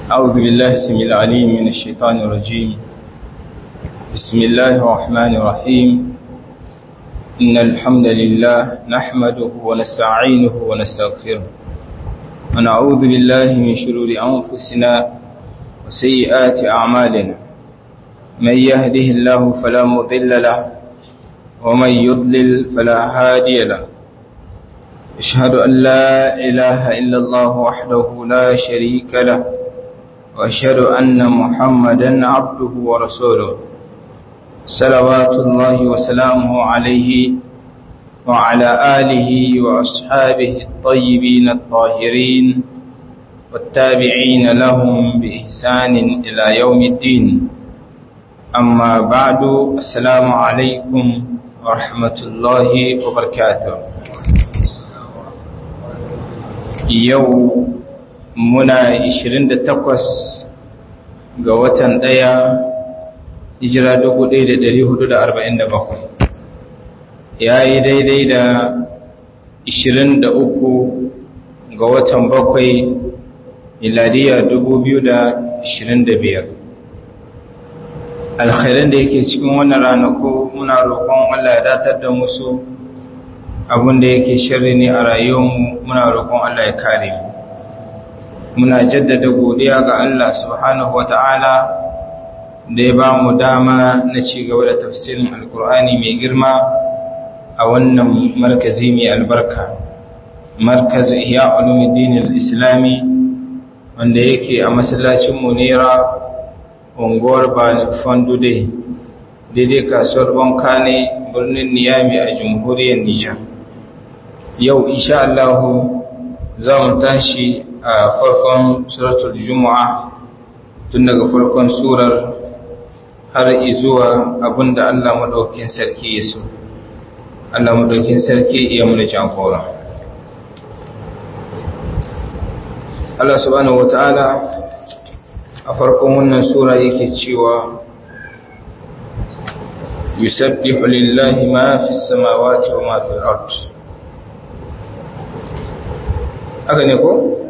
أعوذ بالله السميع العليم من الشيطان الرجيم بسم الله الرحمن الرحيم إن الحمد لله نحمده ونستعينه ونستغفره ونعوذ بالله من شرور أنفسنا وسيئات أعمالنا من يهده الله فلا مضل له ومن يضلل فلا هادي له أشهد أن لا إله إلا الله وحده لا شريك له وأشهد أن محمدا عبده ورسوله صلوات الله وسلامه عليه وعلى آله وأصحابه الطيبين الطاهرين والتابعين لهم بإحسان إلى يوم الدين أما بعد السلام عليكم ورحمة الله وبركاته yau muna 28 ga watan ɗaya hijira 1447 ya yi daidai da 23 ga watan bakwai miladiya 2025 alkhairan da yake cikin wannan ranaku muna roƙon Allah ya datar da musu abin da yake shirri ne a rayuwarmu muna roƙon Allah ya kare mu muna jaddada godiya ga Allah subhanahu wata'ala da ya ba mu dama na ci gaba da tafsirin alkur'ani mai girma a wannan markazi mai albarka markaz ihya ulumuddin al-islami wanda yake a masallacin munira unguwar bani fandude daidai kasuwar banka ne birnin niyami a jamhuriyar nijar yau insha Allah za mu tashi a farkon suratul juma'a tun daga farkon surar har izuwa abinda Allah madaukakin sarki ya so Allah madaukakin sarki ya muna jagora Allah subhanahu wata'ala a farkon wannan sura yake cewa yusabbihu lillahi ma fis samawati wa ma fil ardh haka ne ko?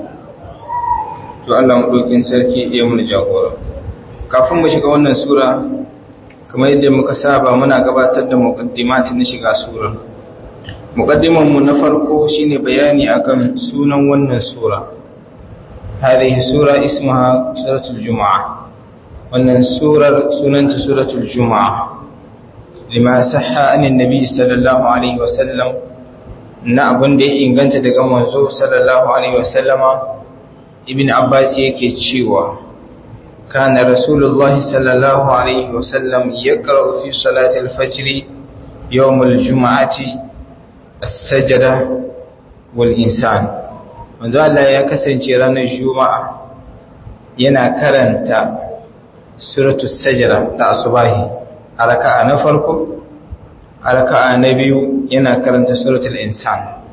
to Allah maɗaukin sarki iya mun jagora kafin mu shiga wannan sura kamar yadda muka saba muna gabatar da muqaddimati na shiga sura muqaddiman mu na farko shine bayani akan sunan wannan sura hadhihi sura ismaha suratul jumaa wannan surar sunanta suratul jumaa lima sahha anin nabi sallallahu alaihi wasallam na abin da ya inganta daga manzo sallallahu alaihi wasallama ibn abbas yake cewa kana rasulullahi sallallahu alaihi wasallam yaqra'u fi salati al-fajr yawm al-jum'ati as-sajda wal insan manzo Allah ya kasance ranar juma'a yana karanta suratu sajda ta asubahi a raka'a na farko a raka'a na biyu yana karanta suratul insan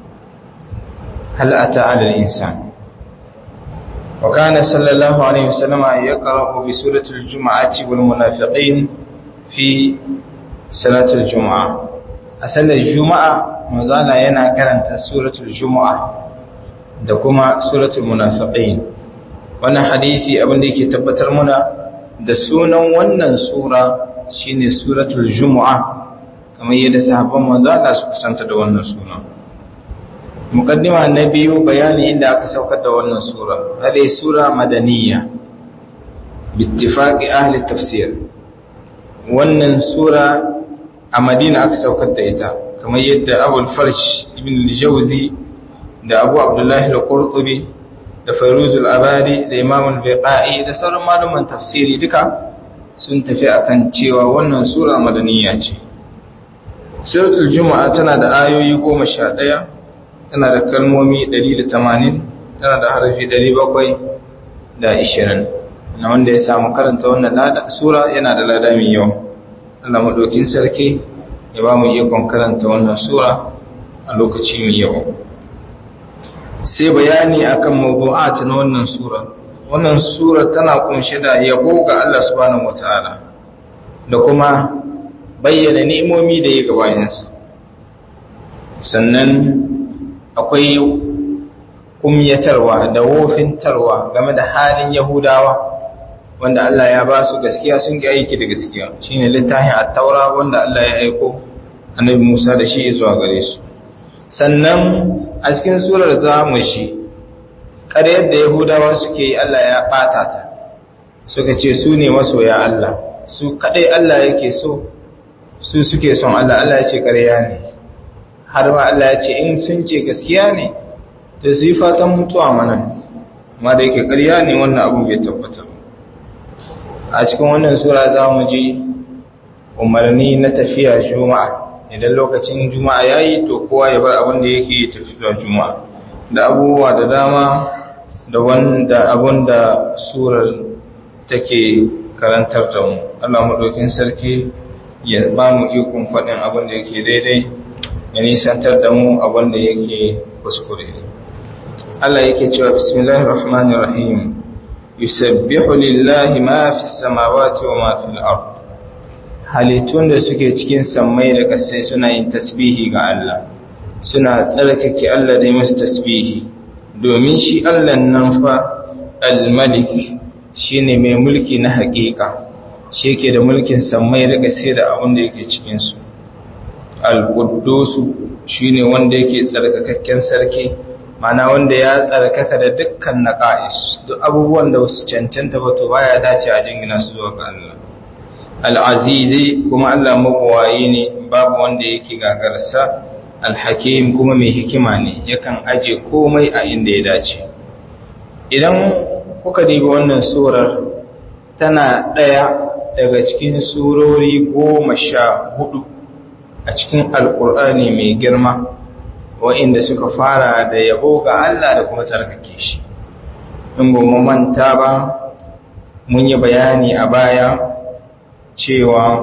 hal ata ala al-insan wa kana sallallahu alaihi wasallam yaqra'u bi suratul jumu'ati wal munafiqin fi salatul jumu'a a sallar juma'a manzala yana karanta suratul jumu'a da kuma suratul munafiqin wannan hadisi abin da yake tabbatar muna da sunan wannan sura shine suratul jumu'a kamar yadda sahabban manzo Allah suka santa da wannan suna muqaddima na biyu bayani inda aka saukar da wannan sura hade sura madaniya bittifaqi ahli tafsir wannan sura a Madina aka saukar da ita kamar yadda Abu al-Farsh ibn al-Jawzi da Abu Abdullah al-Qurtubi da Fairuz al-Abadi da Imam al-Biqai da sauran malaman tafsiri duka sun tafi akan cewa wannan sura madaniya ce suratul juma'a tana da ayoyi goma sha ɗaya tana da kalmomi ɗari da tamanin tana da harafi ɗari bakwai da ishirin na wanda ya samu karanta wannan sura yana da lada mai yawa Allah maɗaukin sarki ya ba mu ikon karanta wannan sura a lokaci mai yawa sai bayani akan mawdu'at na wannan sura wannan sura tana kunshe da yabo ga Allah subhanahu wataala da kuma bayyana ni'imomi da ya gabayensa sannan akwai kumyatarwa da wofintarwa game da halin yahudawa wanda Allah ya ba su gaskiya sun ki aiki da gaskiya shine littafin at-taura wanda Allah ya aiko annabi Musa da shi zuwa gare su sannan a cikin surar zamu shi ƙaryar da yahudawa suke yi Allah ya ɓata ta suka ce su ne masoya Allah su kaɗai Allah yake so su suke son Allah Allah ya ce ƙarya ne har ma Allah ya ce in sun ce gaskiya ne da su yi fatan mutuwa mana ma da yake ƙarya ne wannan abu bai tabbata a cikin wannan sura za mu ji umarni na tafiya juma'a idan lokacin juma'a ya yi to kowa ya bar abin da yake tafi zuwa juma'a da abubuwa da dama da wanda abin da surar take karantar da mu Allah maɗaukin sarki ya ba mu ikon faɗin abin da yake daidai ya nisantar da mu abin da yake kuskure Allah yake cewa bismillahir rahmanir rahim yusabbihu lillahi ma fis samawati wa ma fil ard halittun da suke cikin sammai da ƙasai suna yin tasbihi ga Allah suna tsarkake Allah da masu tasbihi domin shi Allah nan fa al-malik shine mai mulki na haƙiƙa shi yake da mulkin sammai da ƙasai da abin da yake cikin su al-quddus shine wanda yake tsarkakakken sarki mana wanda ya tsarkaka da dukkan naqais duk abubuwan da wasu cancanta ba to baya dace a jingina su zuwa ga Allah al'azizi kuma Allah mabuwayi ne babu wanda yake gagarsa alhakim kuma mai hikima ne yakan aje komai a inda ya dace idan kuka dibi wannan surar tana ɗaya daga cikin surori goma sha hudu a cikin alkur'ani mai girma wa'inda suka fara da yabo ga Allah da kuma tsarkake shi in ba mu manta ba mun yi bayani a baya cewa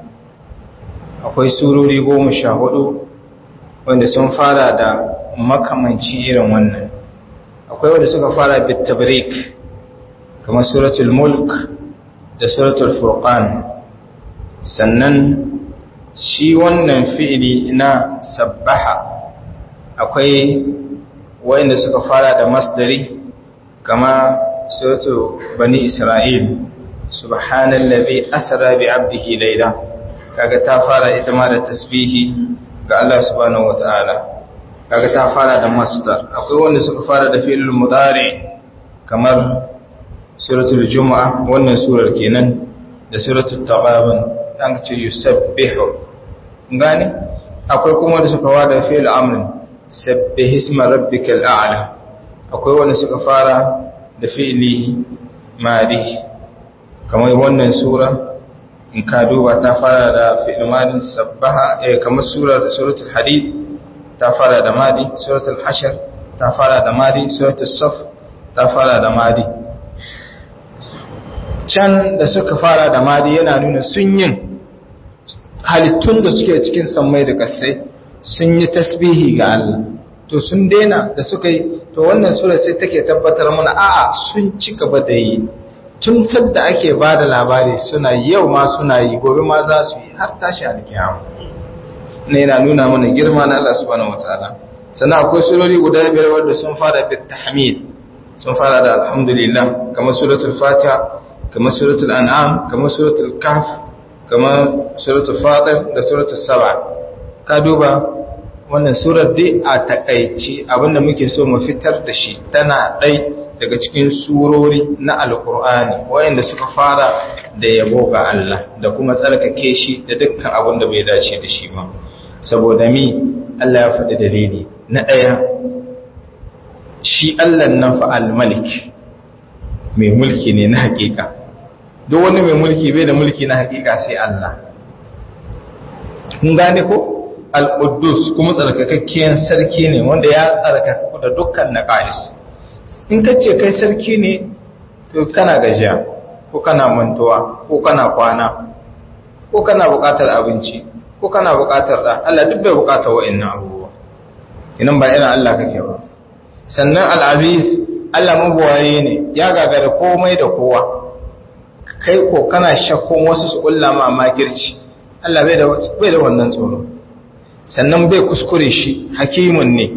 akwai surori goma sha hudu wanda sun fara da makamanci irin wannan akwai wanda suka fara bitabrik kamar suratul mulk da suratul furqan sannan shi wannan fi'ili na sabbaha akwai wanda suka fara da masdari kama suratul bani isra'il subhanallazi asra bi 'abdihi layla kaga ta fara ita ma da tasbihi ga Allah subhanahu wataala kaga ta fara da masdar akwai wanda suka fara da fi'il mudari kamar suratul jumu'a wannan surar kenan da suratul taghabun an ce yusabbihu ngani akwai kuma wanda suka fara da fi'il amrin sabbih isma rabbikal a'la akwai wanda suka fara da fi'ili madi kamar wannan sura in ka duba ta fara da fi'il madin sabbaha eh kamar surar suratul hadid ta fara da madi suratul hashr ta fara da madi suratul saf ta fara da madi can da suka fara da madi yana nuna sun yin halittun da suke cikin sammai da kasai sun yi tasbihi ga Allah to sun daina da suka yi to wannan sura sai take tabbatar mana a'a sun ci gaba da yi tun sadda ake ba da labari suna yau ma suna yi gobe ma za su yi har tashi alkiyama ne yana nuna mana girma na Allah subhanahu wataala sannan akwai surori guda biyar wanda sun fara bit tahmid sun fara da alhamdulillah kamar suratul fatiha kamar suratul an'am kamar suratul kahf kamar suratul fatir da suratul saba ka duba wannan surar dai a takaici abinda muke so mu fitar da shi tana ɗai daga cikin surori na alkur'ani wayanda suka fara da yabo ga Allah da kuma tsarkake shi da dukkan abin da bai dace da shi ba saboda mi Allah ya faɗi dalili na ɗaya shi Allah nan fa al-malik mai mulki ne na hakika duk wani mai mulki bai da mulki na hakika sai Allah kun gane ko al-quddus kuma tsarkakakken sarki ne wanda ya tsarkaka da dukkan naqais in ka ce kai sarki ne to kana gajiya ko kana mantuwa ko kana kwana ko kana buƙatar abinci ko kana buƙatar da Allah duk bai buƙatar wa'annan abubuwa idan ba irin Allah kake ba sannan al-aziz Allah mabuwaye ne ya gagara komai da kowa kai ko kana shakkun wasu su kulla ma makirci Allah bai da bai da wannan tsoro sannan bai kuskure shi hakimun ne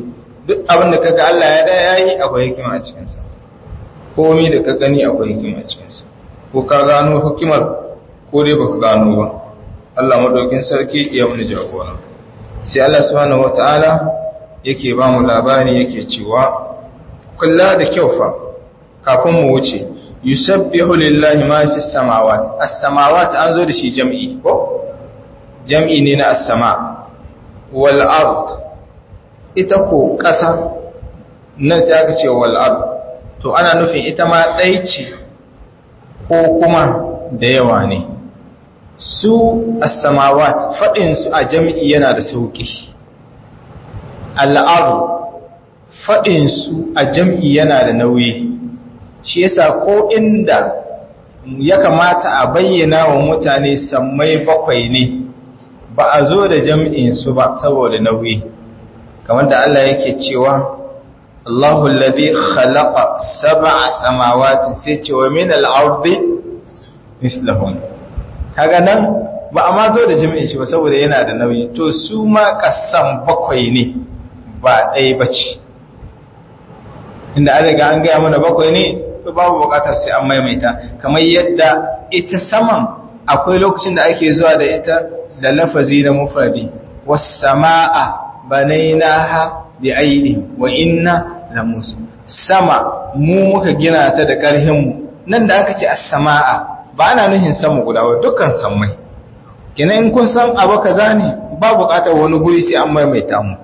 duk abin da kaga Allah ya da yayi akwai hikima a cikin sa komai da ka gani akwai hikima a cikin sa ko ka gano hikimar ko dai baka gano ba Allah madaukin sarki ya mun jagora sai Allah subhanahu wataala yake ba mu labari yake cewa kulla da kyau fa kafin mu wuce yusabbihu lillahi ma fi samawati as-samawati an zo da shi jam'i ko jam'i ne na as-sama wal ard ita ko ƙasa nan sai aka ce wal ard to ana nufin ita ma ɗai ce ko kuma da yawa ne su as-samawat fadin su a jam'i yana da sauki al-ard fadin su a jam'i yana da nauyi shi yasa ko inda ya kamata a bayyana wa mutane sammai bakwai ne ba a zo da jam'in su ba saboda nauyi kamar da Allah yake cewa Allahu alladhi khalaqa sab'a samawati sai ce wa min al-ardi mislahun kaga nan ba a ma zo da jam'in shi ba saboda yana da nauyi to su ma kasan bakwai ne ba ɗaya bace inda an riga an gaya mana bakwai ne to babu bukatar sai an maimaita kamar yadda ita saman akwai lokacin da ake zuwa da ita da lafazi na mufradi was samaa banainaha bi aidi wa inna la musu sama mu muka gina ta da karhin mu nan da aka ce as-samaa ba ana nuhin sama guda ba dukkan sammai kenan in kun san abu kaza ne ba bukatar wani guri sai an maimaita mu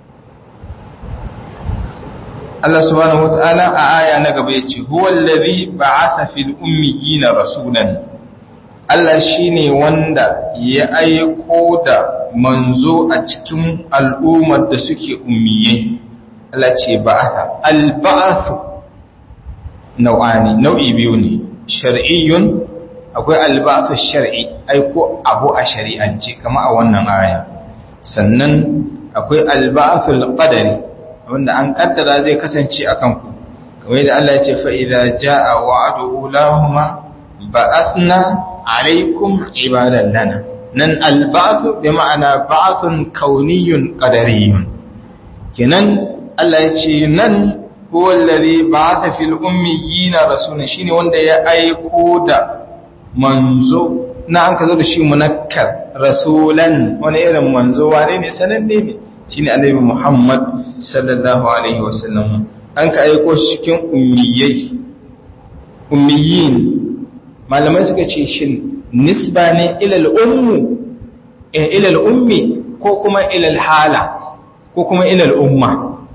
Allah subhanahu wata'ala a aya na gaba yace huwal ladhi ba'atha fil ummiyina rasulan Allah shine wanda ya aiko da manzo a cikin al'ummar da suke ummiyai Allah ce ba'atha al ba'athu nau'ani nau'i biyu ne shar'iyyun akwai al ba'athu shar'i aiko abu a shari'ance kama a wannan aya sannan akwai al ba'athu al qadari wanda an kaddara zai kasance a kanku kamar da Allah ya ce fa'iza ja'a wa'adu lahuma ba'athna alaikum ibadan lana nan alba'athu bi ma'ana ba'athun kauniyun qadariyun kenan Allah ya ce nan huwa alladhi ba'atha fil ummiyina rasulan shine wanda ya aiko da manzo na an ka zo da shi munakkar rasulan wani irin manzo wane ne sananne ne shine annabi Muhammad sallallahu alaihi wasallam an ka aiko shi cikin ummiyai ummiyin malamai suka ce shin nisba ne ila al-ummu ila al-ummi ko kuma ila al-hala ko kuma ila al-umma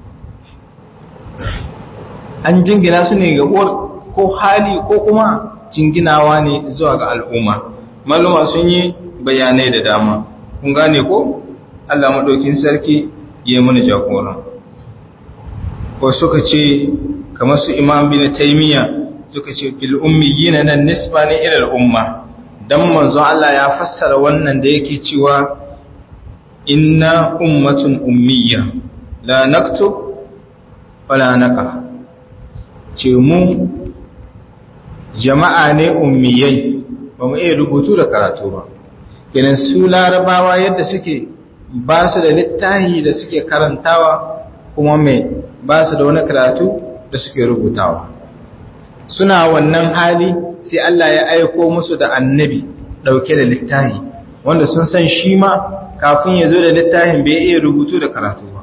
an jingina su ne ga uwar ko hali ko kuma jinginawa ne zuwa ga al'umma maluma sun yi bayanai da dama kun gane ko Allah maɗaukin sarki ya mana jagora ko suka ce kamar su imam bin taymiya suka ce fil ummiyina nan nisba ne ila al-umma dan manzon Allah ya fassara wannan da yake cewa inna ummatun ummiyya la naktub wala naqra ce mu jama'a ne ummiyai ba mu iya rubutu da karatu ba kenan su larabawa yadda suke ba su da littahi da suke karantawa kuma mai ba su da wani karatu da suke rubutawa suna wannan hali sai Allah ya aiko musu da annabi dauke da littahi wanda sun san shi ma kafin ya zo da littahin bai iya rubutu da karatu ba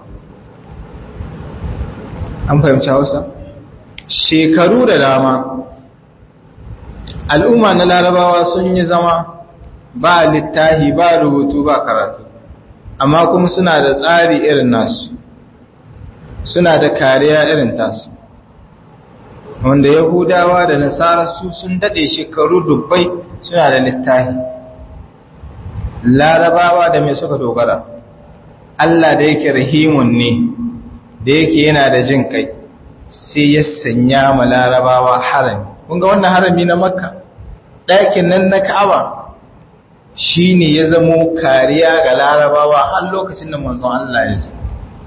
an fahimci hausa shekaru da dama al'umma na larabawa sun yi zama ba littahi ba rubutu ba karatu amma kuma suna da tsari irin nasu suna da kariya irin tasu wanda yahudawa da nasara su sun dade shekaru dubbai suna da littahi larabawa da mai suka dogara Allah da yake rahimun ne da yake yana da jin kai sai ya sanya ma larabawa harami kun ga wannan harami na makka ɗakin nan na ka'aba shi ne ya zamo kariya ga larabawa har lokacin da manzon Allah ya zo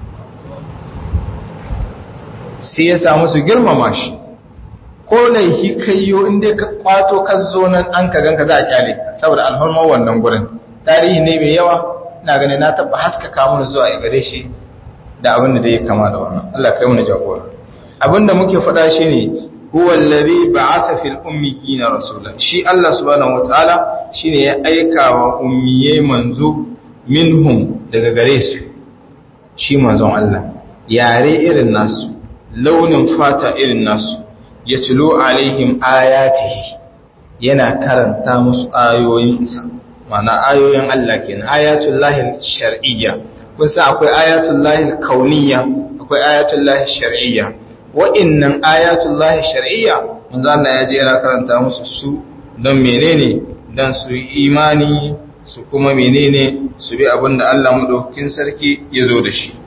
sai ya samu su girmama shi ko laihi kayyo inda ka kwato ka zo nan an ka ganka za a kyale saboda alhormar wannan gurin tarihi ne mai yawa ina ganin na taba haskaka mun zuwa a gare shi da abin da ya kama da wannan Allah kai mu jagora abin da muke faɗa shine huwa allazi ba'atha fil ummiyina rasulan shi Allah subhanahu wataala shine ya aika wa ummiyai manzo minhum daga gare su shi manzon Allah yare irin nasu launin fata irin nasu yatlu alaihim ayatihi yana karanta musu ayoyinsa ma'ana ayoyin Allah kenan ayatul lahi shar'iyya kun san akwai ayatul lahi kauniyya akwai ayatul lahi shar'iyya wa'innan ayatul lahi shar'iyya manzo Allah ya je yana karanta musu su don menene dan su imani su kuma menene su bi abinda Allah madaukakin sarki ya zo da shi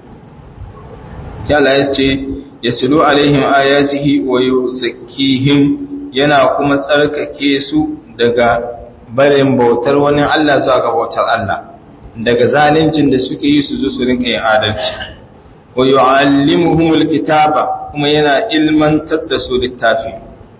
Allah ya ce yaslu alaihim ayatihi wa yuzakkihim yana kuma tsarkake su daga barin bautar wani Allah zuwa ga bautar Allah daga zalincin da suke yi su zo su rinka yin adalci wa yu'allimuhumul kitaba kuma yana ilmantar da su littafi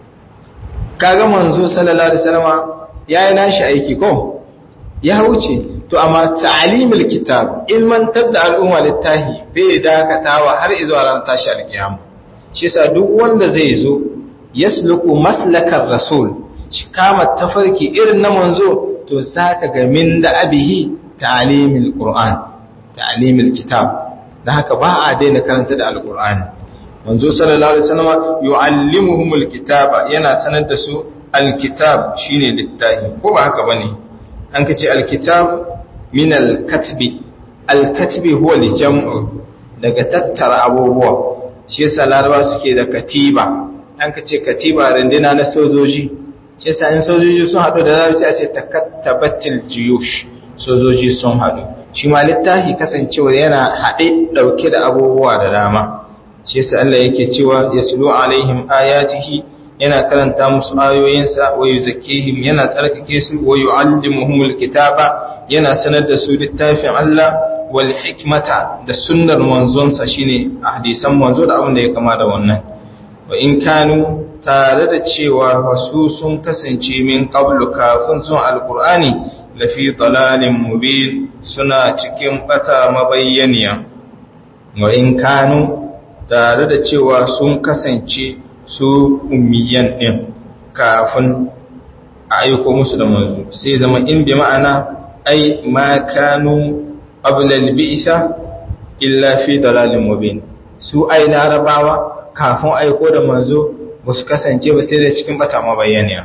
kaga manzo sallallahu alaihi wasallam yayi nashi aiki ko ya wuce to amma ta'limul kitab ilmantar da al'umma littafi bai dakatawa har zuwa ran tashi alkiyama shi yasa duk wanda zai zo yasluku maslakar rasul shi kama tafarki irin na manzo to zaka ga min da abihi ta'limul qur'an ta'limul kitab dan haka ba a daina karanta da alqur'ani manzo sallallahu alaihi wasallam yu'allimuhumul kitaba yana sanar da su alkitab shine littafi ko ba haka bane an kace alkitab min alkatbi alkatbi huwa aljam'u daga tattara abubuwa shi yasa laraba suke da katiba an kace katiba rindina na sojoji shi yasa in sojoji sun hadu da larabci a ce takattabatil jiyush sojoji sun hadu shi ma littafi kasancewa yana haɗe ɗauke da abubuwa da dama shi yasa Allah yake cewa yaslu alaihim ayatihi yana karanta musu ayoyinsa wa yuzakkihim yana tsarkake su wa yuallimuhumul kitaba yana sanar da su littafin Allah wal hikmata da sunnar manzonsa shine hadisan manzo da abin da ya kama da wannan wa in kanu tare da cewa wasu sun kasance min qablu kafin sun alqur'ani lafi dalalin mubin suna cikin bata mabayyaniya wa in kanu tare da cewa sun kasance su ummiyan ɗin kafin a aiko musu da manzo sai zama in bi ma'ana ai ma kanu ablal bi'sa illa fi dalalin mubin su ai larabawa kafin aiko da manzo ba su kasance ba sai da cikin bata mabayyaniya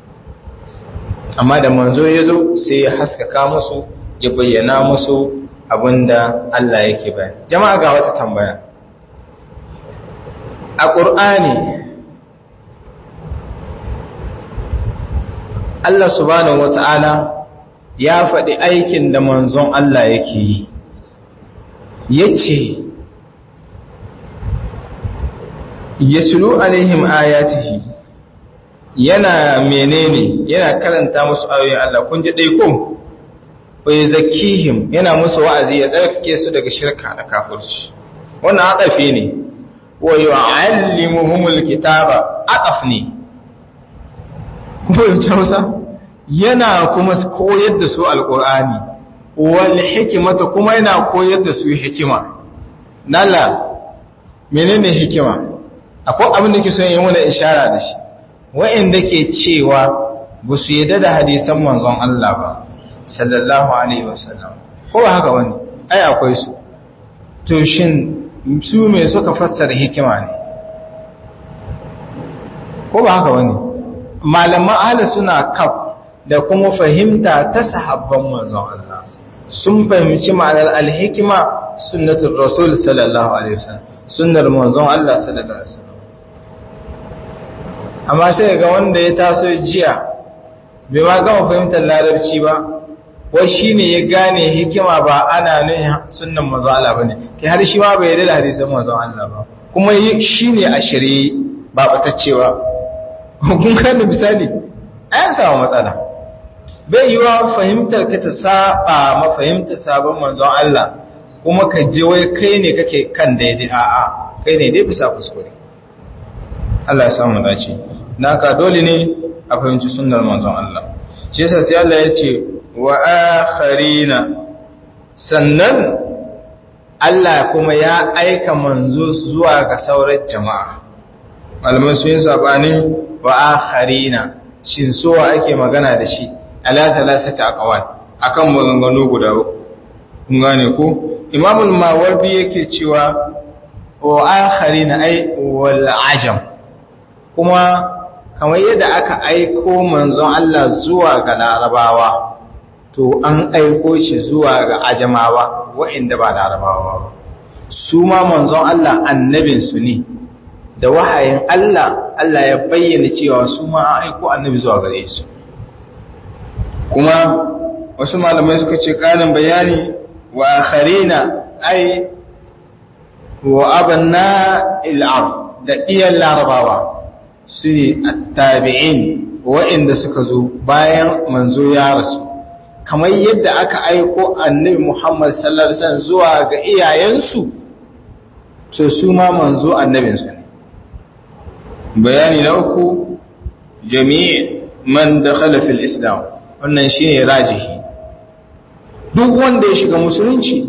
amma da manzo ya zo sai ya haskaka musu ya bayyana musu abinda Allah yake bayan jama'a ga wata tambaya a ƙur'ani Allah subhanahu wata'ala ya faɗi aikin da manzon Allah yake yi yace yatlu alaihim ayatihi yana menene yana karanta musu ayoyin Allah kun ji dai ko wai zakihim yana musu wa'azi ya tsarkake su daga shirka da kafirci wannan adafi ne wa yu'allimuhumul kitaba aqaf ne kuma Hausa yana kuma koyar da su alqur'ani wal hikmata kuma yana koyar da su hikima nalla menene hikima akwai abin da ke son yi mana ishara da shi wa'inda ke cewa ba su yadda da hadisan manzon Allah ba sallallahu alaihi wasallam ko ba haka wani ai akwai su to shin su me suka fassara hikima ne ko ba haka wani malaman ahli suna kaf da kuma fahimta ta sahabban manzon Allah sun fahimci ma'anar alhikima sunnatul rasul sallallahu alaihi wasallam sunnar manzon Allah sallallahu alaihi wasallam amma sai ga wanda ya taso jiya bai ma gama fahimtar larabci ba wai shine ya gane hikima ba ana nuna sunnan manzon Allah bane kai har shi ma bai yarda da hadisan manzon Allah ba kuma shine a shirye ba bataccewa kun kan misali an samu matsala bai yiwa fahimtar ka ta saba ma fahimtar sabon manzon Allah kuma ka je wai kai ne kake kan daidai a'a kai ne dai bisa kuskure Allah ya samu dace naka dole ne a fahimci sunnar manzon Allah shi yasa sai Allah ya ce wa akharina sannan Allah kuma ya aika manzo zuwa ga sauran jama'a malamai sun yi sabani wa akharina shin sowa ake magana da shi ala thalathati aqwal akan maganganu guda uku kun gane ko Imam al-Mawardi yake cewa wa akharina ay wal ajam kuma kamar yadda aka aiko manzon Allah zuwa ga larabawa to an aiko shi zuwa ga ajamawa waɗanda ba larabawa ba su ma manzon Allah annabinsu ne da wahayin Allah Allah ya bayyana cewa su ma an aiko annabi zuwa gare su kuma wasu malamai suka ce ƙarin bayani wa akharina ai wa abanna il'ab da iyan larabawa su ne attabi'in waɗanda suka zo bayan manzo ya rasu kamar yadda aka aiko annabi Muhammad sallallahu alaihi wasallam zuwa ga iyayensu to su ma manzo annabinsu ne bayani na uku jami'i man dakhala fil islam wannan shine rajihi duk wanda ya shiga musulunci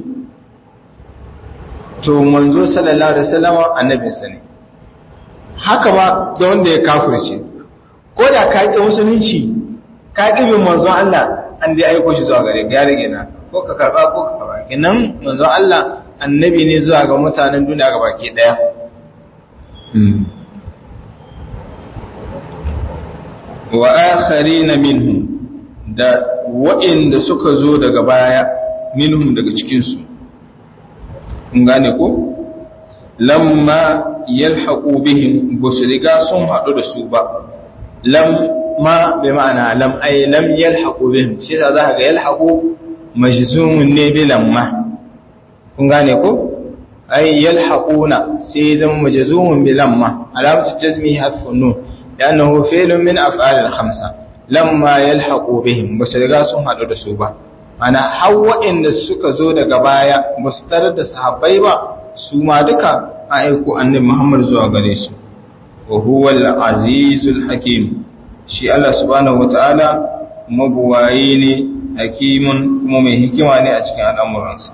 to manzo sallallahu alaihi wasallam annabinsa ne haka ma da wanda ya kafirce ko da ka ƙi musulunci ka ƙi bin manzon Allah an dai aiko shi zuwa gare ya rage na ko ka karba ko ka karba kenan manzon Allah annabi ne zuwa ga mutanen duniya ga baki daya wa akharina minhum da wa'inda suka zo daga baya minhum daga cikin su kun gane ko lamma yalhaqu bihim busu riga sun hadu da su ba lam ma bi ma'ana lam ay lam yalhaqu bihim shi yasa zaka ga yalhaqu majzumun ne bi lamma kun gane ko ay yalhaquna sai zan majzumun bi lamma alamatu jazmi hadfun nun لأنه فعل من أفعال الخمسة لما يلحقوا بهم بس riga sun hadu da su ba ana hawa inda suka zo daga baya ba su tarar da sahabbai ba su ma duka a aiko annabi Muhammad zuwa gare su wa huwa al-azizul hakim shi Allah subhanahu wataala mabuwayi ne hakimun kuma mai hikima ne a cikin al'amuransa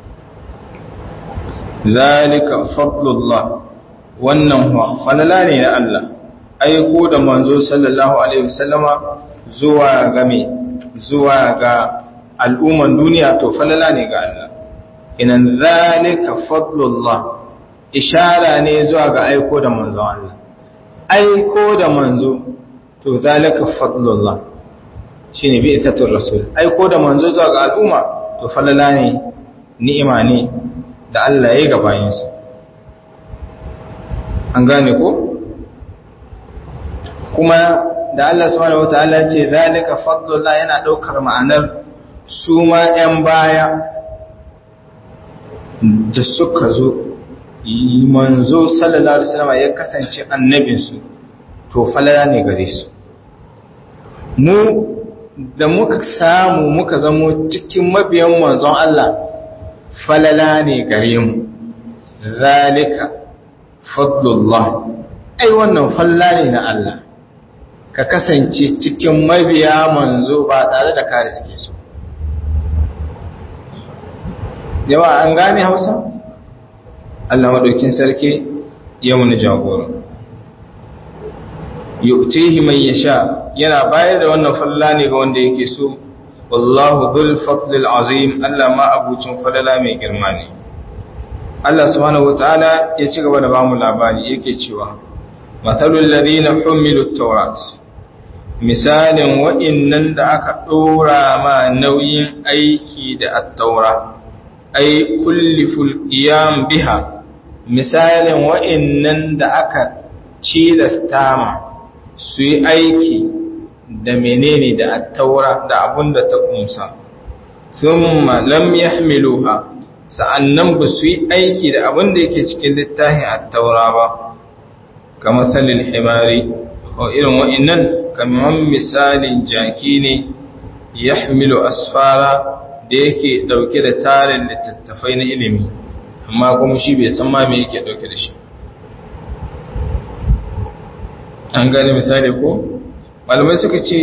zalika fadlullah wannan falala ne na Allah aiko da manzo sallallahu alaihi wasallama zuwa ga me zuwa ga al'umman duniya to falala ne ga Allah kinan zalika fadlullah ishara ne zuwa ga aiko da manzon Allah aiko da manzo to zalika fadlullah shine bi isatul rasul aiko da manzo zuwa ga al'umma to falala ne ni'ima ne da Allah ya ga bayinsa an gane ko kuma da Allah subhanahu wataala ce zalika fadlullah yana daukar ma'anar su ma 'yan baya da suka zo manzo sallallahu alaihi wasallam ya kasance annabinsu to falala ne gare su mu da muka samu muka zamo cikin mabiyan manzon Allah falala ne gare mu zalika fadlullah ai wannan falala ne na Allah ka kasance cikin mabiya manzo ba tare da ka riske su yawa an gane hausa Allah maɗaukin sarki ya wani jagora yu'tihi man yasha yana bayar da wannan falla ne ga wanda yake so wallahu dhul fadlil azim Allah ma abucin falala mai girma ne Allah subhanahu wataala ya ci gaba da bamu labari yake cewa mathalul ladina humilut tawrat misalin wa'innan da aka dora ma nauyin aiki da at-taura ay kulliful qiyam biha misalin wa'innan da aka cilasta ma su yi aiki da menene da attaura da abun da ta kumsa thumma lam yahmiluha sa'annan ba su yi aiki da abun da yake cikin littafin attaura ba kamar salil himari ko irin wa'innan kamar misalin jaki ne yahmilu asfara da yake dauke da tarin littattafai na ilimi amma kuma shi bai san ma me yake dauke da shi an gane misali ko malamai suka ce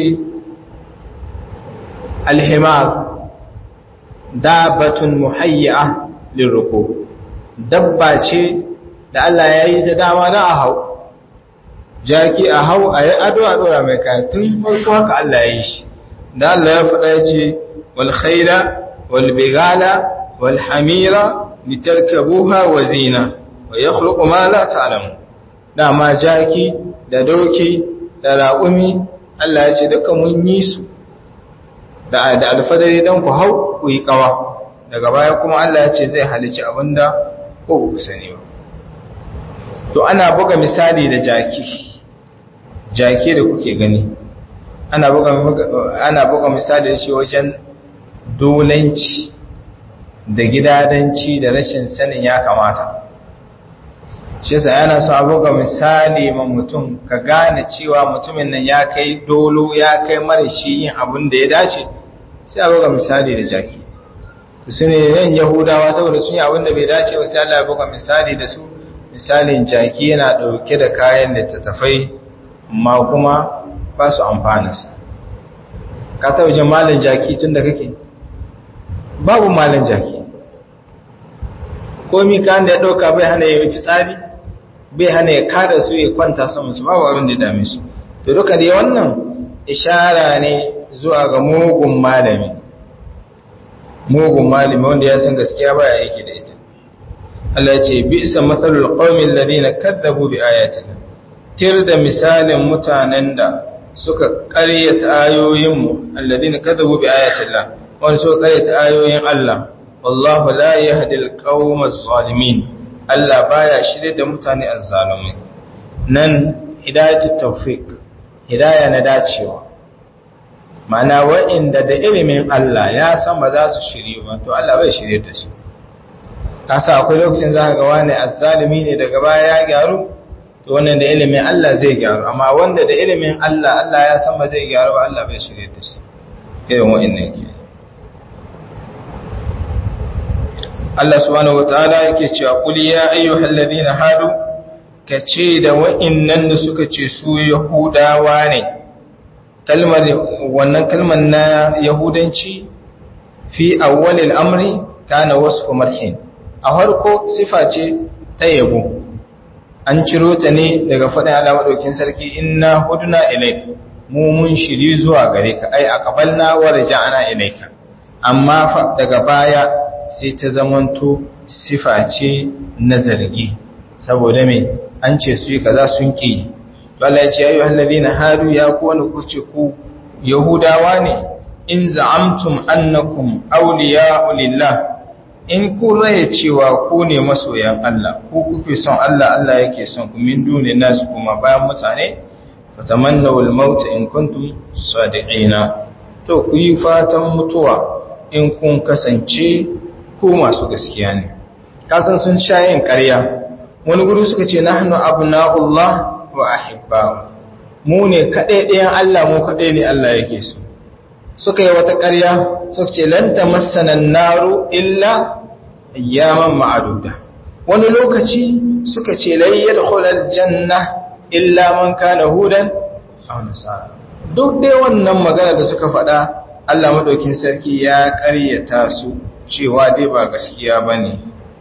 alhimar dabatun muhayya lirruku dabba ce da Allah ya yi ta dama da a hau jaki a hau a yi ado a dora mai kayan tun farko haka Allah ya yi shi da Allah ya faɗa ya ce wal khaila wal bigala wal hamira litarkabuha wa zina wa yakhluqu ma la ta'lamu dama jaki da doki da raƙumi Allah ya ce duka mun yi su da da alfadari dan ku hau ku yi kawa daga baya kuma Allah ya ce zai halici abinda ko ku sani ba to ana buga misali da jaki jaki da kuke gani ana buga ana buga misali da shi wajen dolanci da gidadanci da rashin sanin ya kamata shi yasa yana so a buga misali ma mutum ka gane cewa mutumin nan ya kai dolo ya kai marashi yin abin da ya dace sai a buga misali da jaki su ne yan yahudawa saboda sun yi abin da bai dace ba sai Allah ya buga misali da su misalin jaki yana dauke da kayan littattafai amma kuma ba su amfana su ka taɓa jin malin jaki tun da kake babu malin jaki komi kan da ya ɗauka bai hana ya yi fitsari bai hana ya kada su ya kwanta saman su babu abin da ya dame su to duka dai wannan ishara ne zuwa ga mugun malami mugun malami wanda ya san gaskiya baya aiki da ita Allah ya ce bi'sa matsalul qaumin ladina kadzabu bi ayatina tir da misalin mutanen da suka ƙaryata ayoyinmu alladina kadzabu bi ayatillah wanda suka ƙaryata ayoyin Allah wallahu la yahdi alqawma adh-dhalimin Allah baya shirye da mutane azzalumai nan hidayatut tawfiq hidaya na dacewa mana wa'inda da ilimin Allah ya san ba za su shirye ba to Allah bai shirye da su kasa akwai lokacin za ka ga wani azzalumi ne daga baya ya gyaru to wannan da ilimin Allah zai gyaru amma wanda da ilimin Allah Allah ya san ba zai gyaru ba Allah bai shirye da shi irin wa'annan ke Allah subhanahu wataala yake cewa qul ya ayyuhal ladina hadu kace da wa'annan da suka ce su yahudawa ne kalmar wannan kalmar na yahudanci fi awwalil amri kana wasfu marhin a farko sifa ce ta yabo an ciro ta ne daga faɗin Allah madaukin sarki inna hudna ilayka mu mun shiri zuwa gare ka ai aqbalna wa raja'na ilayka amma fa daga baya sai ta zamanto sifa ce na zargi saboda me an ce su yi kaza sun ki bala ya ce ayu alladhina hadu ya ku wani kuce ku yahudawa ne in za'amtum annakum awliya'u lillah in kun raye cewa ku ne masoyan Allah ku kuke son Allah Allah yake son ku min dune nasu kuma bayan mutane fatamannaw al-maut in kuntum sadiqina to ku yi fatan mutuwa in kun kasance ku masu gaskiya ne kasan sun sha yin ƙarya wani guri suka ce nahnu abna'ullah wa ahibba'u mu ne kaɗai ɗayan Allah mu kaɗai ne Allah yake so suka yi wata ƙarya suka ce lan tamassana naru illa ayyaman ma'aduda wani lokaci suka ce lai yadkhulul janna illa man kana hudan aw nasara duk dai wannan magana da suka faɗa Allah madaukin sarki ya ƙaryata su cewa dai ba gaskiya bane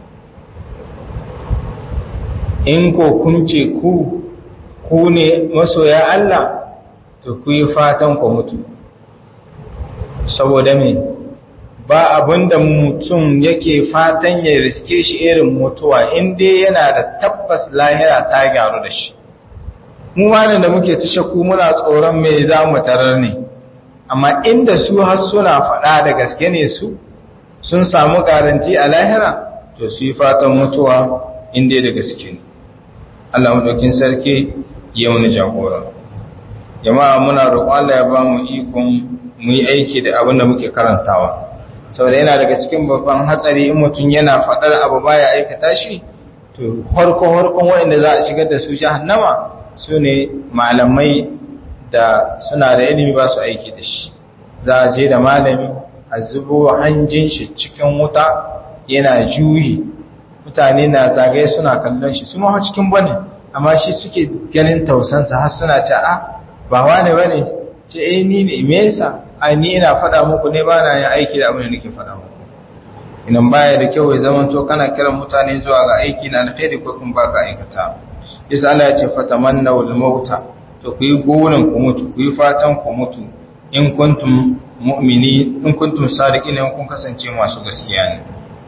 in ko kun ce ku ku ne masoya Allah to ku yi fatan ku mutu saboda me ba abinda mutum yake fatan ya riske shi irin mutuwa inda yana da tabbas lahira ta gyaru da shi mu wani da muke ta shakku muna tsoron me za mu tarar ne amma inda su har suna faɗa da gaske ne su sun samu garanti a lahira to su yi fatan mutuwa inda da gaske ne Allah maɗaukin sarki ya wani jagora jama'a muna roƙon Allah ya ba mu ikon mu yi aiki da abin da muke karantawa saboda yana daga cikin babban hatsari in mutum yana faɗar abu baya aikata shi to harko harkon waɗanda za a shigar da su jahannama su ne malamai da suna da ilimi ba su aiki da shi za a je da malami a zubo hanjin shi cikin wuta yana juyi mutane na zagaye suna kallon shi su ma cikin bane amma shi suke ganin tausansa har suna ce a ba wane bane ce eh ni ne me yasa ai ni ina faɗa muku ne ba na yin aiki da abin da nake faɗa muku idan baya da kyau ya zama to kana kiran mutane zuwa ga aiki na alkhairi ko kuma baka aikata yasa Allah ya ce fatamannaw al-mauta to ku yi gonan ku mutu ku yi fatan ku mutu in kuntum mu'mini in kuntum sadiqin in kun kasance masu gaskiya ne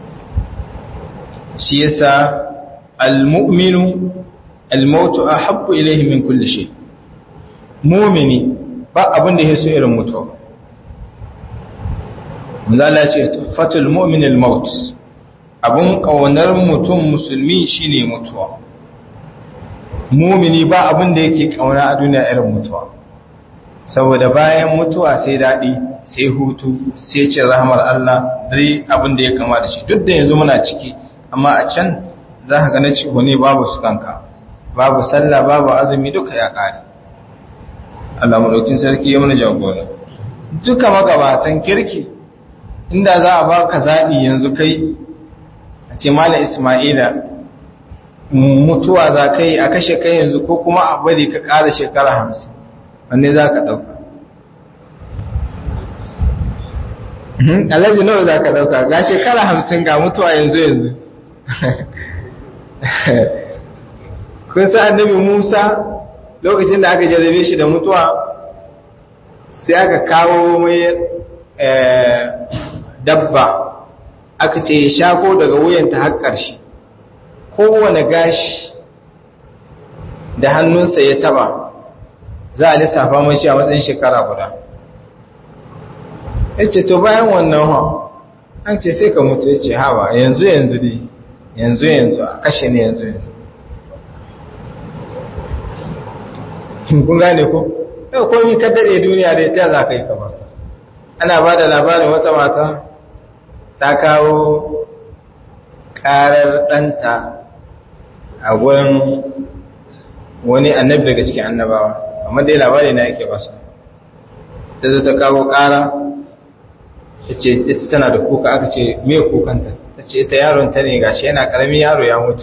shi yasa al-mu'minu al-mautu ahabbu ilayhi min kulli shay mu'mini ba abin da yake so irin mutuwa Manzala ce fatul mu'min al-maut abun kaunar mutum musulmi shine mutuwa mumini ba abin da yake kauna a duniya irin mutuwa saboda bayan mutuwa sai daɗi sai hutu sai cin rahmar Allah dai abin da ya kama da shi duk da yanzu muna ciki amma a can za ka gane ciwo ne babu su kanka babu sallah babu azumi duka ya ƙare Allah maɗaukin sarki ya mana jagora duka magabatan kirki inda za a baka zaɓi yanzu kai a ce mala ismaila mutuwa za ka yi a kashe kai yanzu ko kuma a bari ka ƙara shekara hamsin wanne za ka ɗauka alhaji nawa za ka ɗauka ga shekara hamsin ga mutuwa yanzu yanzu kun sa annabi musa lokacin da aka jarrabe shi da mutuwa sai aka kawo mai dabba aka ce ya shafo daga wuyanta har ƙarshe kowane gashi da hannunsa ya taba za a lissafa mashi a matsayin shekara guda ya ce to bayan wannan ha an ce sai ka mutu ya ce hawa yanzu yanzu dai yanzu yanzu a kashe ne yanzu yanzu kun gane ko yau komi ka daɗe duniya da ta za ka yi kamata ana ba da labarin wata mata ta kawo ƙarar ɗanta a gurin wani annabi daga cikin annabawa amma dai labari na yake basa ta zo ta kawo ƙara ta ce ita tana da kuka aka ce me kukanta ta ce ita yaron ta ne gashi yana ƙaramin yaro ya mutu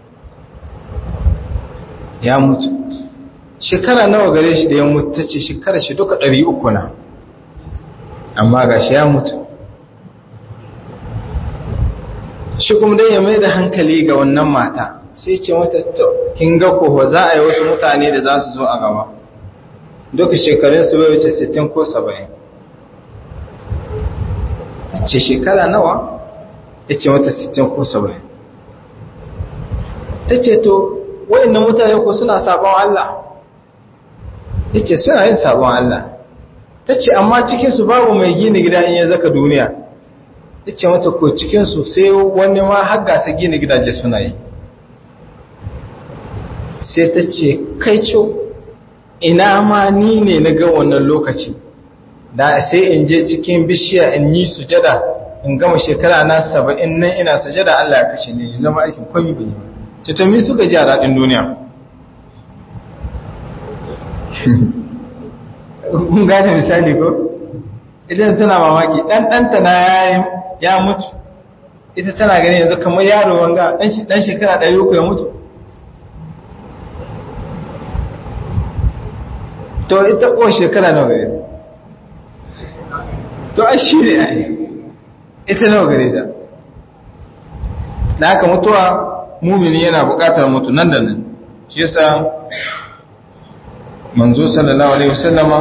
ya mutu shekara nawa gare shi da ya mutu ta ce shekara shi duka ɗari uku na amma gashi ya mutu shi kuma dai ya mai da hankali ga wannan mata sai ce mata to kin ga ko za a yi wasu mutane da za su zo a gaba duka shekarun su bai wuce 60 ko 70 ce shekara nawa ya ce mata 60 ko 70 ta ce to wayannan mutane ko suna sabon Allah ya ce suna yin sabon Allah ta ce amma cikinsu babu mai gina gida in ya zaka duniya ya ce mata ko cikinsu sai wani ma har gasa gina gidaje suna yi sai ta ce kai co ina ma ni ne na ga wannan lokaci da sai in je cikin bishiya in yi sujada in gama shekara na saba'in nan ina sujada Allah ya kashe ne zama aikin kwami bai ce to mi suka ji a daɗin duniya kun gane misali ko idan tana mamaki ɗan ɗanta na ya mutu ita tana gani yanzu kamar yaro wanga ɗan shekara ɗari uku ya mutu to ita ko shekara nawa gare to a shi ne ai ita nawa gare ta da haka mutuwa mumini yana bukatar mutu nan da nan shi yasa manzo sallallahu alaihi wasallama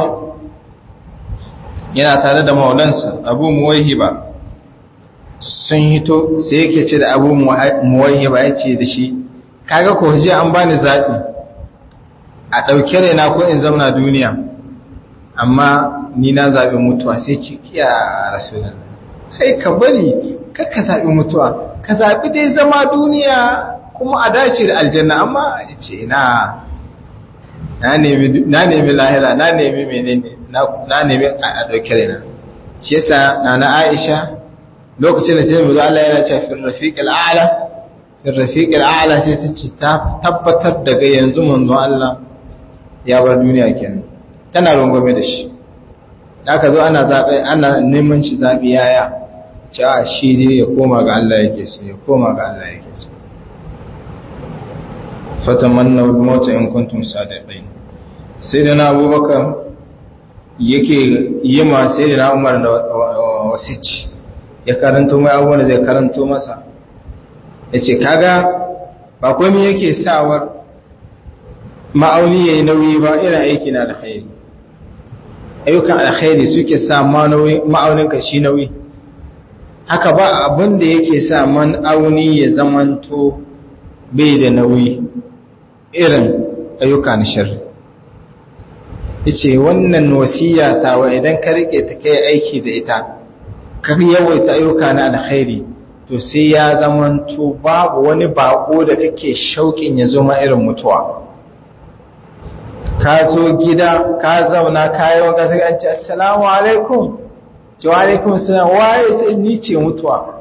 yana tare da maulansa abu muwaihiba sun hito sai yake ce da abu muwaihiba ya ce da shi kaga ko ji an bani zaɓi a ɗauke raina ko in zauna duniya amma ni na zaɓi mutuwa sai ce kiya rasulun sai ka bari ka ka zaɓi mutuwa ka zaɓi dai zama duniya kuma a dace da aljanna amma ya ce na na nemi lahira na nemi menene na nemi a ɗauke raina shi yasa na na aisha lokacin da ta yi Allah yana ce fi rafiqil a'la fi rafiqil a'la sai ta ce ta tabbatar daga yanzu manzon Allah ya bar duniya kenan tana rungume da shi aka zo ana zaɓe ana neman shi zaɓi yaya ci a shi dai ya koma ga Allah yake so ya koma ga Allah yake so fatamanna mota in kuntum sadiqin sai da na abubakar yake yi ma sai da na umar da wasici ya karanto mai abubuwan da zai karanto masa ya ce kaga ba komai yake sawar ma'auni ya yi nauyi ba irin aiki na alkhairi ayyukan alkhairi suke sa ma'auninka shi nauyi haka ba abin da yake sa ma'auni ya zamanto bai da nauyi irin ayyuka na shirri yace wannan wasiya tawa idan ka rike ta kai aiki da ita ka yawaita ayyuka na alkhairi to sai ya zamanto babu wani bako da take shauƙin ya zo ma irin mutuwa ka zo gida ka zauna ka yi wanka sai an ce assalamu alaikum ce wa alaikum salam waye sai ni ce mutuwa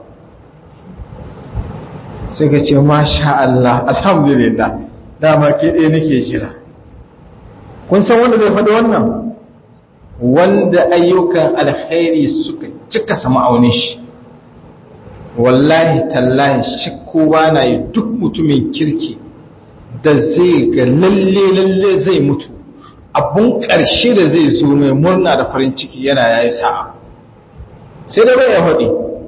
sai ka ce masha Allah alhamdulillah dama ke ɗaya nake jira kun san wanda zai faɗi wannan wanda ayyukan alkhairi suka cika sama aunin shi wallahi tallahi shi kowa na yi duk mutumin kirki da zai ga lalle lalle zai mutu abun ƙarshe da zai zo mai murna da farin ciki yana yayi sa'a sai da bai ya faɗi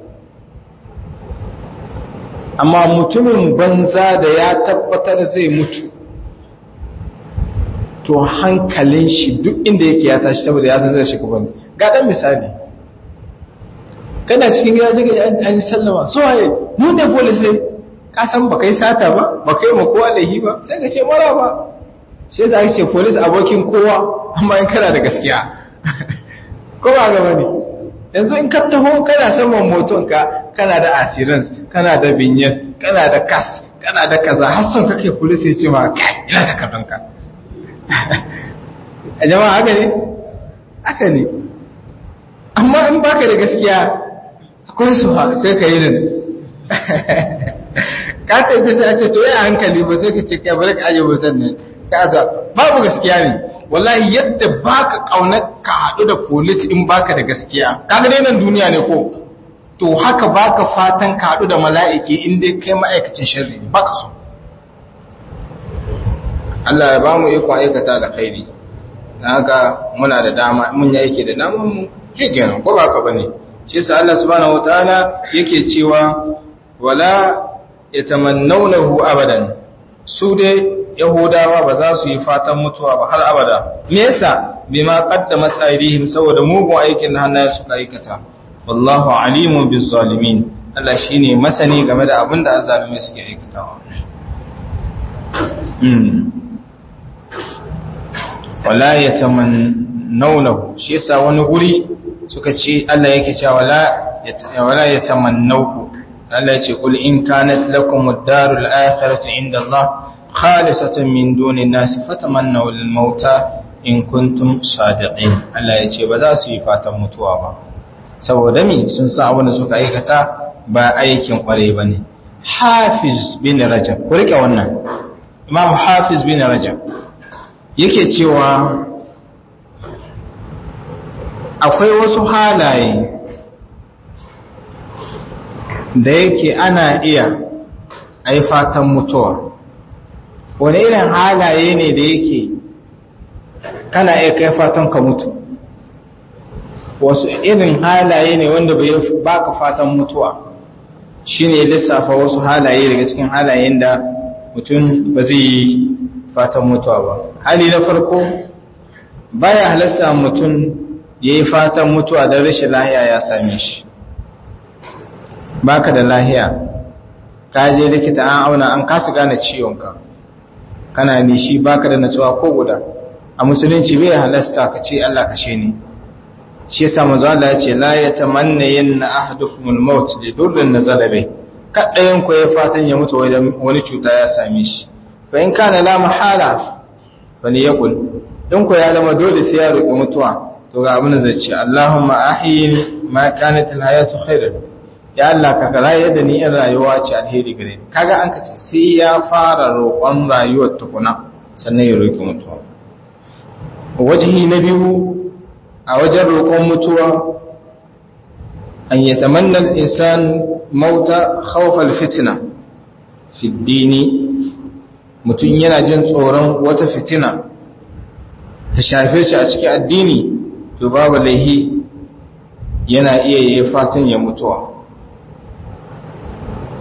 amma mutumin banza da ya tabbatar zai mutu to hankalin shi duk inda yake ya tashi saboda ya san zai shiga bane ga dan misali kana cikin gida jiga an sallama so waye mu ne police ka san ba kai sata ba ba kai ma kowa lahi ba sai ka ce mara ba sai za ka ce police abokin kowa amma in kana da gaskiya ko ba ga bane yanzu in ka taho kana saman moton ka kana da assurance kana da binyan kana da kas kana da kaza har son kake police ya ce ma kai ina takardunka a jama'a haka ne haka ne amma in baka da gaskiya akwai su sai ka yi nan ka ta ita sai a ce to ya hankali ba sai ka ce ka bari ka aje wutan nan ka za babu gaskiya ne wallahi yadda baka kauna ka haɗu da polis in baka da gaskiya kaga dai nan duniya ne ko to haka baka fatan ka haɗu da mala'iki in dai kai ma'aikacin sharri ne baka so Allah ya ba mu iko aikata da khairi na haka muna da dama mun yi aiki da dama mu jigen ko ba ka bane shi yasa Allah subhanahu wataala yake cewa wala yatamannawnahu abadan su dai yahudawa ba za su yi fatan mutuwa ba har abada me yasa bima qaddamat aydihim saboda mugun aikin da hannayen suka aikata wallahu alimun biz zalimin Allah shine masani game da abin da azzalumai suke aikatawa wala ya tamannaunahu shi yasa wani guri suka ce Allah yake cewa wala ya tamannauhu Allah yace kul in kanat lakum ad-darul akhiratu inda Allah khalisatan min duni nas fatamannaw al-mauta in kuntum sadiqin Allah yace ba za su yi fatan mutuwa ba saboda mi sun san abin da suka aikata ba aikin kware bane Hafiz bin Rajab ku rike wannan Imam Hafiz bin Rajab yake cewa akwai wasu halaye da yake ana iya ai fatan mutuwa wani irin halaye ne da yake kana iya kai fatan ka mutu wasu irin halaye ne wanda bai baka fatan mutuwa shine lissafa wasu halaye daga cikin halayen da mutum ba zai yi fatan mutuwa ba hali na farko baya halasta mutum ya yi fatan mutuwa don rashin lahiya ya same shi baka da lahiya ka je likita an auna an kasa gane ciwonka kana nishi baka da natsuwa ko guda a musulunci bai halasta ka ce Allah kashe ni shi yasa manzo Allah ya ce la yatamanna yanna ahadukum al-maut li durrin nazala bai kadayan ku ya fatan ya mutu wani cuta ya same shi fa in kana la mahala fali yaqul in ku ya zama dole sai ya roki mutuwa to ga abin da zai ce Allahumma ahyini ma kanat al-hayatu khairan ya Allah ka raye da ni in rayuwa ce alheri gare ni kaga an kace sai ya fara roƙon rayuwar tukuna sannan ya roki mutuwa wajihi na biyu a wajen roƙon mutuwa an yatamanna al-insan mauta khawfa al-fitna fi dini mutum yana jin tsoron wata fitina ta shafe shi a cikin addini to babu laihi yana iya yi fatan ya mutuwa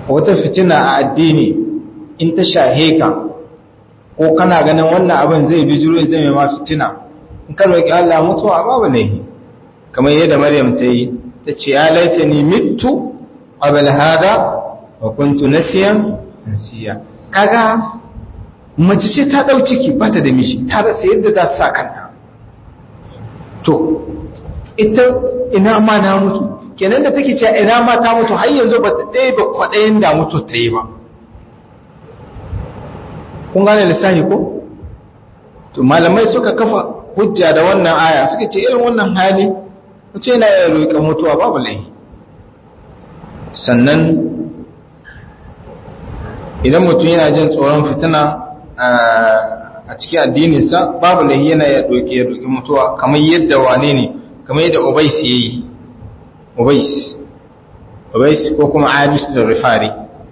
wata fitina a addini in ta shahe ka ko kana ganin wannan abin zai bi jiro zai mai ma fitina in ka roƙi Allah mutuwa babu ne kamar yadda Maryam ta yi ta ce ya laita ni mitu qabla hada wa kuntu nasiyan nasiya kaga mace ce ta dau ciki ba ta da miji ta rasa yadda za ta sa kanta to ita ina ma na mutu kenan da take cewa ina ma ta mutu har yanzu ba ta ɗaya ba kwaɗayin da mutu ta yi ba kun gane lissahi ko to malamai suka kafa hujja da wannan aya suka ce irin wannan hali mutu yana iya roƙa mutuwa babu laifi sannan idan mutum yana jin tsoron fitina a cikin addininsa babu laifi yana iya roƙe ya roƙi mutuwa kamar yadda wane ne kamar yadda ubais ya yi ubais ubais ko kuma abis da rifari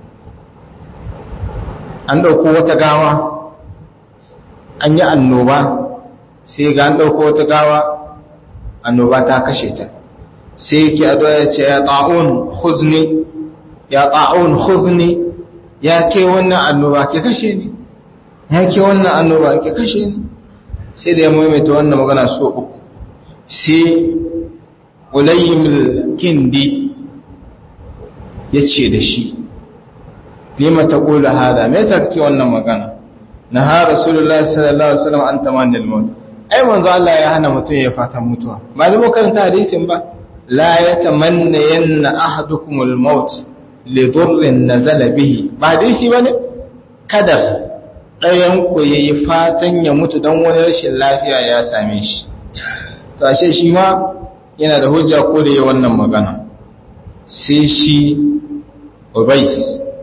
an ɗauko wata gawa an yi annoba sai ga an ɗauko wata gawa annoba ta kashe ta sai yake addu'a ya ce ya ta'un huzni ya ta'un huzni ya ke wannan annoba ke kashe ni ya ke wannan annoba ke kashe ni sai da ya maimaita wannan magana so uku sai ulayyim kindi ya ce da shi lima ta ƙula hada me ta kake wannan magana na ha rasulullahi sallallahu alaihi wasallam an tamannil maut ai manzo Allah ya hana mutum ya fatan mutuwa malamu karanta hadisin ba la yatamanna yanna ahadukum al-maut li dhurrin nazala bihi ba hadisi bane kada ɗayan ku yayi fatan ya mutu dan wani rashin lafiya ya same shi to ashe shi ma yana da hujja ko da yi wannan magana sai shi ubais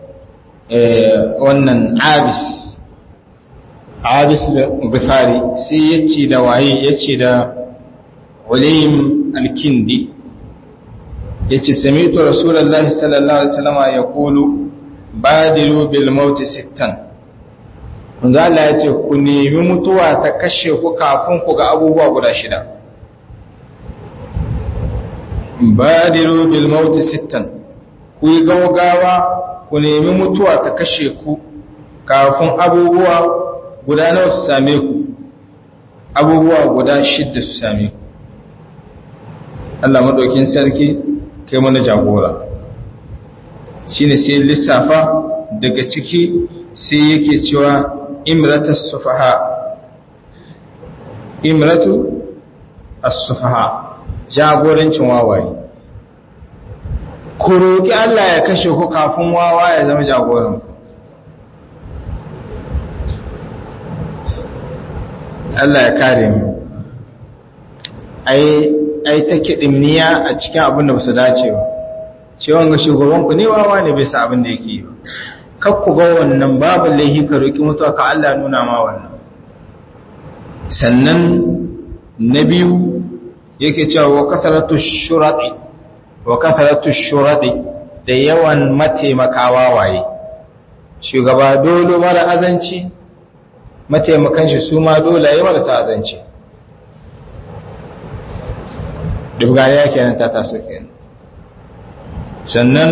wannan abis abis da bifari sai ya ce da waye ya ce da walayim alkindi ya ce samitu rasulallah sallallahu alaihi wasallama ya kulu badilu bil mauti sittan manzo Allah ya ce ku nemi mutuwa ta kashe ku kafin ku ga abubuwa guda shida badiru bil mauti sittan ku yi gaugawa ku nemi mutuwa ta kashe ku kafin abubuwa guda nawa su same ku abubuwa guda shidda su same ku Allah madaukin sarki kai mana jagora shine sai lissafa daga ciki sai yake cewa imratus sufaha imratu as-sufaha jagorancin wawaye ku roƙi Allah ya kashe ku kafin wawa ya zama jagoran Allah ya kare mu ai ai ta kidimniya a cikin abin da basu dace ba cewa ga shugaban ku ne wawa ne bai sa abin da yake yi ba kar ku ga wannan babu laihi ka roƙi mutuwa ka Allah nuna ma wannan sannan na biyu yake cewa wa kasaratu shurati wa kasaratu shurati da yawan mataimakawa waye shugaba dole mara azanci mataimakan shi su ma dole yayi marasa azanci dubgare yake nan ta taso kenan sannan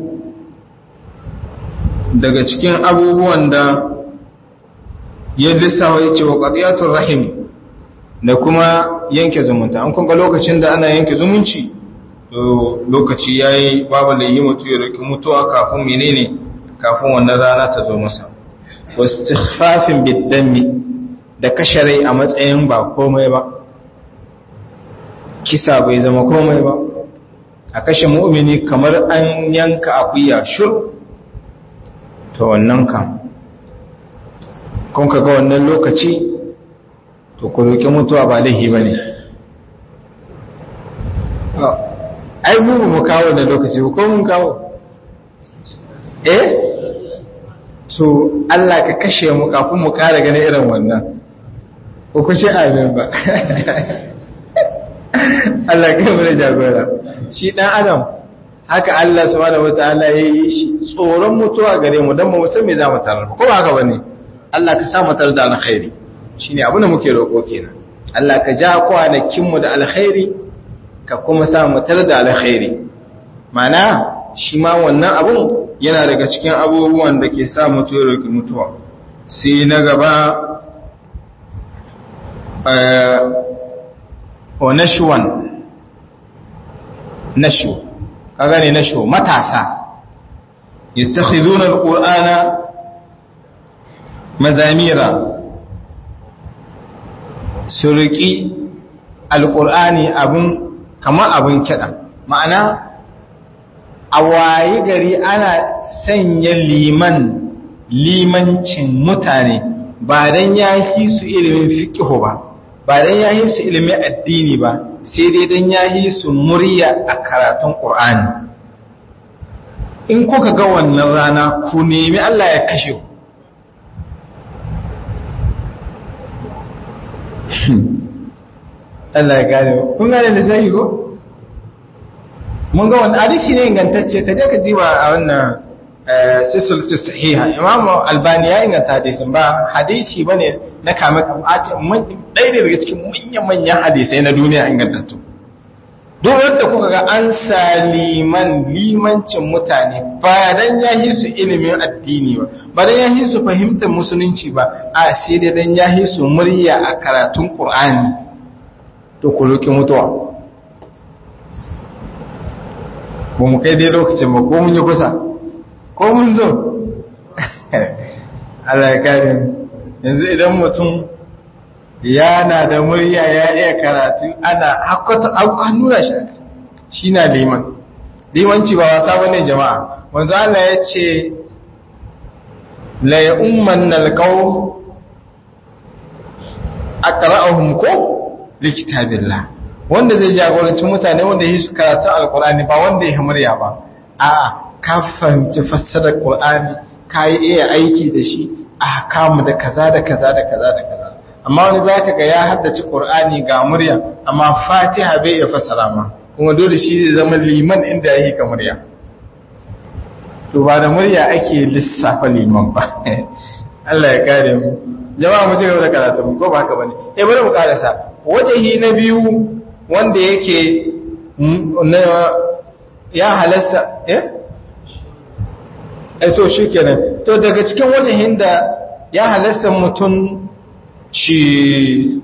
daga cikin abubuwan da ya lissawa yace wa qadiyatur rahim da kuma yanke zumunta an kunga lokacin da ana yanke zumunci to lokaci yayi babu layi mutu ya roki mutuwa kafin menene kafin wannan rana ta zo masa wastighfafin biddami da kasharai a matsayin ba komai ba kisa bai zama komai ba a kashe mu'mini kamar an yanka akuya shur to wannan kan kun ga wannan lokaci to ku roƙi mutuwa ba laihi ba ne ai mu mu kawo da lokaci ko mun kawo eh to Allah ka kashe mu kafin mu ƙara ganin irin wannan ko ku ce amin ba Allah kai mu da jagora shi dan adam haka Allah subhanahu wataala ya yi shi tsoron mutuwa gare mu dan mu san me za mu tarar ko ba haka bane Allah ka sa mu tarar da alkhairi shine abin da muke roƙo kenan Allah ka ja kwanakin mu da alkhairi ka kuma sa mu tarar da alkhairi mana shi ma wannan abun yana daga cikin abubuwan da ke sa mutu ya roƙi mutuwa sai na gaba wa nashuwan nashu kaga ne nashu matasa yattakhiduna alqur'ana mazamira su riƙi alƙur'ani abin kamar abin kiɗa ma'ana a wayi gari ana sanya liman limancin mutane ba don ya yi su ilimin fikihu ba ba don ya yi su ilimin addini ba sai dai don ya yi su murya a karatun ƙur'ani in kuka ga wannan rana ku nemi Allah ya kashe ku Allah ya gane kun gane da sai ko mun ga wannan hadisi ne ingantacce ka je ka diba a wannan silsilatu sahiha Imam Albani ya inganta hadisin ba hadisi bane na kame kafaci ɗaya ne daga cikin manyan manyan hadisai na duniya ingantattu duk wanda kuka ga an saliman limancin mutane ba dan ya yi su ilimin addini ba ba dan ya yi su fahimtar musulunci ba a sai dai dan ya yi su murya a karatun Qur'ani to ku roki mutuwa ba mu kai dai lokacin ba ko mun yi kusa ko mun zo Allah ya kare yanzu idan mutum yana da murya ya iya karatu ana hakkata an nuna shi shi na liman limanci ba wasa bane jama'a wanzu Allah ya ce la ya umman nalqaw aqra'uhum ko likitabillah wanda zai jagoranci mutane wanda yi su karatu alqur'ani ba wanda ya murya ba a'a ka fahimci fassarar qur'ani ka yi iya aiki da shi a kamu da kaza da kaza da kaza da kaza amma wani za ka ga ya haddace ƙur'ani ga murya amma fatiha bai iya fasara ma kuma dole shi zai zama liman inda ya yi ka murya to ba da murya ake lissafa liman ba Allah ya kare mu jama'a mu ci gaba da karatu ko ba haka bane eh bari mu karasa wajehi na biyu wanda yake na ya halasta eh eh to shikenan to daga cikin wajehin da ya halasta mutum shi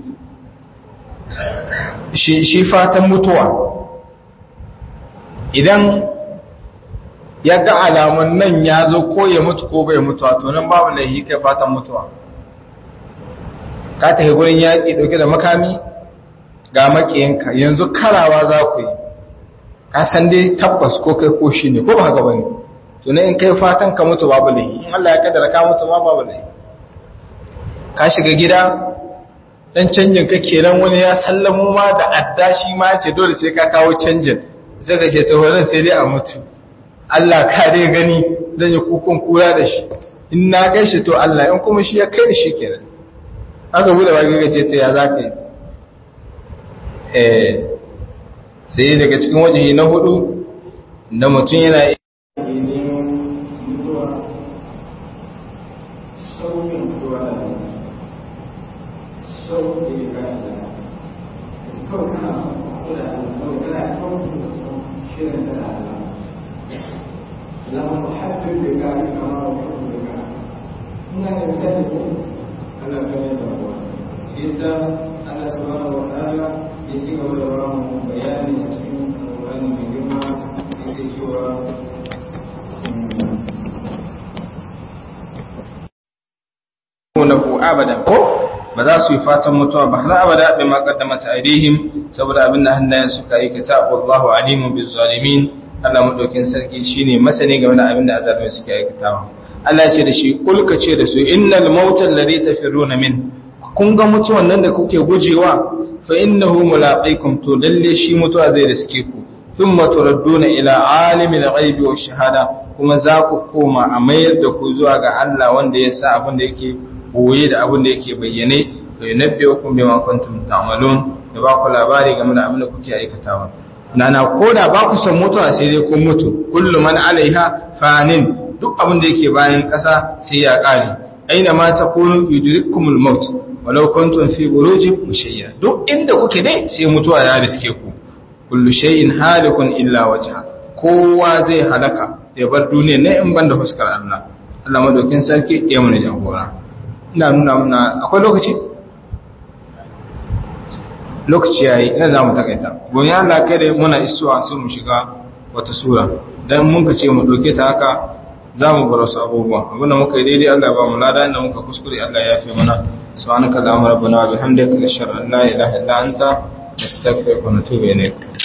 shi fatan mutuwa idan ya ga alamun nan ya zo ko ya mutu ko bai mutuwa to nan babu laihi kai fatan mutuwa ka tafi gurin yaƙi ɗauke da makami ga maƙiyanka yanzu karawa za ku yi ka san dai tabbas ko kai ko shi ne ko ba haka ba ne to in kai fatan ka mutu babu laihi in Allah ya kaddara ka mutu ma babu laihi ka shiga gida dan canjin ka kenan wani ya sallamo ma da adda shi ma ce dole sai ka kawo canjin sai ka ce to wannan sai dai a mutu Allah ka dai gani zan yi kukun kura da shi in na kai shi to Allah in kuma shi ya kai da shi kenan aka bude baki ka ce to ya za ka yi eh sai daga cikin waje na hudu da mutum yana لما تحدد بك كما وحب بك من الإنسان على كلمة الله إذا الله سبحانه وتعالى يسيق ولوراه بيان يسيق القرآن من جمع يسيق lahu abadan ko ba za su yi fatan mutuwa ba har abada bi ma qaddamat aydihim saboda abin da hannayen suka yi kitabu Allahu alimun biz zalimin Allah madaukin sarki shine masani game da abin da azalmai suke aikatawa Allah ce da shi kulka ce da su innal mautal ladhi tafiruna min kun ga mutuwan nan da kuke gujewa fa innahu mulaqikum to lalle shi mutuwa zai riske ku thumma turadduna ila alimil ghaibi wash shahada kuma za ku koma a mayar da ku zuwa ga Allah wanda ya sa abin da yake boye da abin da yake bayyane to yunabbiukum bima kuntum ta'malun da ba ku labari game da abin da kuke aikatawa nana koda ba ku san mutuwa sai dai kun mutu kullu man alaiha fanin duk abin da yake bayan ƙasa sai ya ƙare aina ma takunu yudrikumul maut walau kuntum fi burujin mushayya duk inda kuke dai sai mutuwa ya riske ku kullu shay'in halikun illa wajha kowa zai halaka ya bar duniya ne in banda fuskar Allah Allah madaukin sarki ya mana jagora ina nuna muna akwai lokaci lokaci yayi ina za mu takaita gobe Allah kai da muna isuwa sai mu shiga wata sura dan mun ka ce mu doke ta haka za mu bar wasu abubuwa abinda muka yi daidai Allah ba mu lada inda muka kuskure Allah ya fi mana subhanaka allahumma rabbana wa bihamdika ashhadu an la ilaha illa anta nastaghfiruka wa natubu ilayk